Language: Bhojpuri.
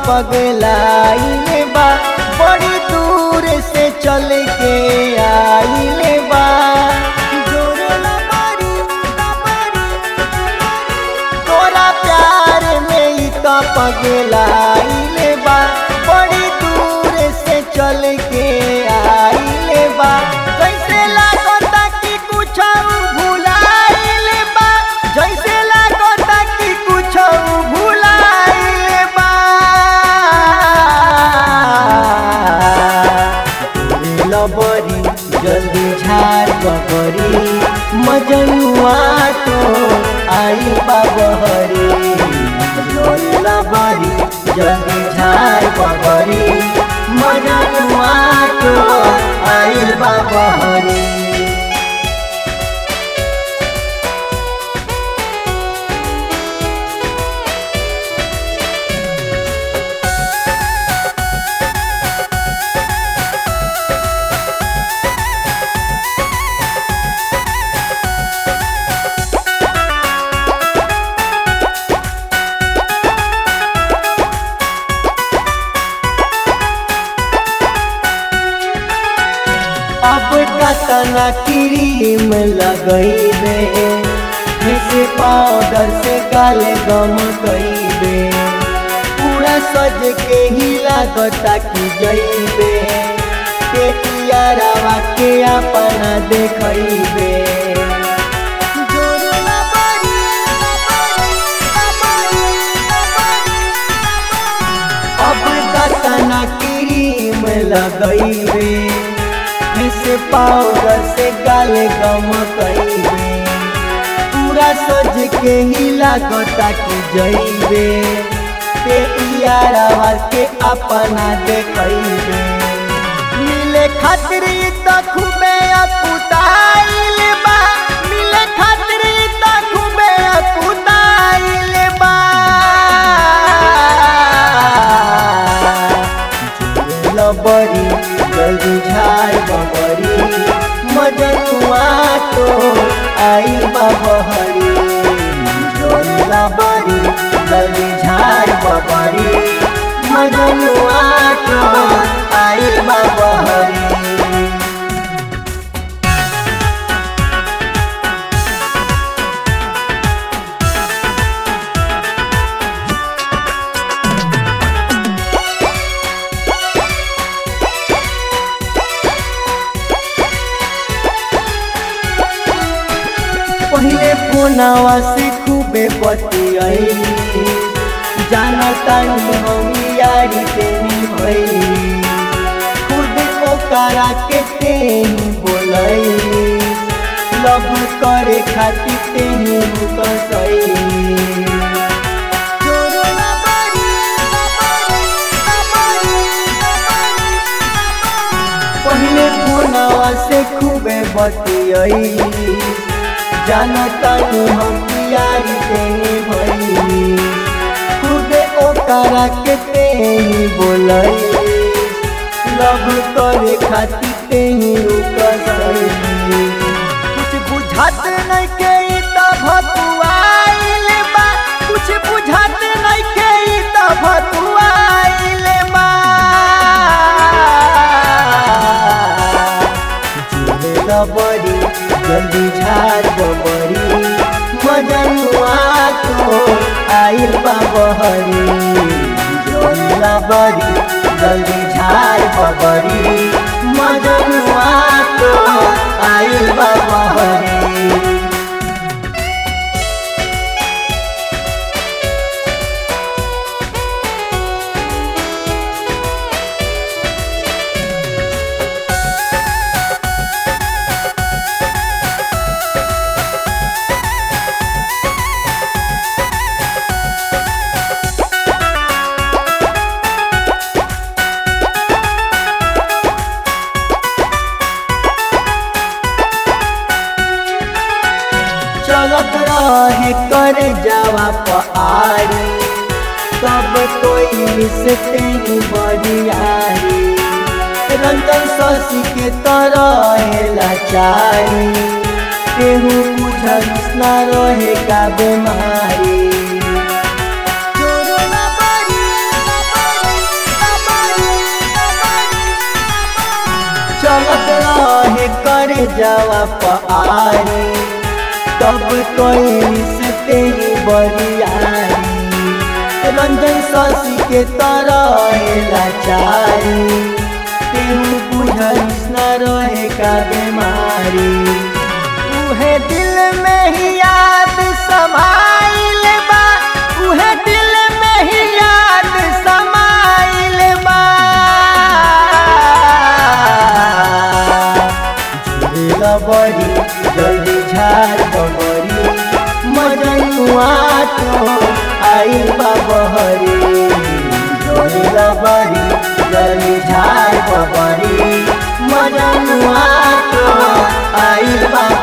पगलाइले बा बड़ी दूर से चल के आइले बा जोरला बारी, बारी, तोरा प्यार में ही तो पगलाइले बा बड़ी दूर से चल के आइले बा कैसे लागता कि कुछ भुलाइले बा जैसे लागता कि कुछ भुलाइले बा लबरी जल्दी झाड़ बबरी मजनुआ तो आई बाबहरी लबरी जल्दी झाड़ बबरी मजनुआ तो आई बाबहरी अब कतना क्रीम लगैबे जैसे पाउडर से गाले गम कैबे पूरा सज के ही लागता कि जैबे पेटियारावा के अपना देखैबे अब कतना क्रीम लगैबे से पाउडर से गाले गम कैबे पूरा सज के ही लागता कि जैबे ते यारावा के अपना देखैबे मिले खातिर त खूबे अकुताइल बा मिले खातिर त खूबे अकुताइल बा लबरी जल्दी झाड़ बबरी मजनुआ तो आई बबहरी जोला बरी जल्दी झाड़ बबरी मजनुआ तो आई बबहरी पहले फोनवा से खूबे बतियाई जानता नहीं हम यारी तेनी भई खुद को करा के तेनी बोलई लव करे खातिर तेनी कसई पहले फोनवा से खूबे बतियाई जानता नहीं हम यारी तेनी भई खुदे ओकरा के तेनी बोलई लव करे खातिर तेनी रुकसई कुछ बुझात नहीं के ई त भतुआइल बा कुछ बुझात नहीं के ई त भतुआइल बा बड़ी जल्दी झाड़ बबरी मजनुआ तो आइल बाबहरी जोला बड़ी जल्दी झाड़ बबरी मजनुआ तो आइल बाबहरी चलत रहे कर जावा पहाड़ी सब कोई से तेनी बड़ियारी रंजन शशि के तरह लाचारी केहू बुझल ना रहे का बीमारी जावा पारी तब कोई से तेरी बरियारी रंजन शशि के तरह लाचारी तेहू बुझिस न रहे का बीमारी उहे दिल में ही याद समाइल बा उहे दिल में ही याद समाइल बा झूलेला बड़ी जल्दी झाड़ बबरी मजनुआ तो आइल बा बहरी झूलेला बड़ी जल्दी झाड़ बबरी मजनुआ तो आइल बा